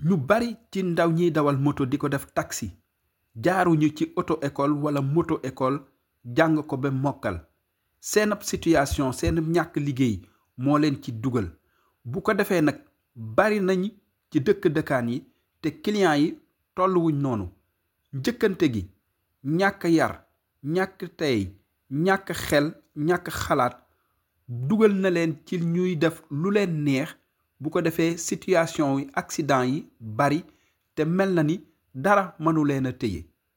ñu bari ci ndaw ñiy dawal moto di ko def taxi jaaruñu ci auto école wala moto école jàng ko ba mokkal seen ab situation seen ñàkk liggéey moo leen ci dugal bu ko defee nag bari nañ ci dëkk dëkkaan yi te client yi tolluwuñ noonu njëkkante gi ñàkk yar ñàkk tey ñàkk xel ñàkk xalaat dugal na leen ci ñuy def lu leen neex bu ko defee situation yi accident yi bari te mel na ni dara mënu leen a téye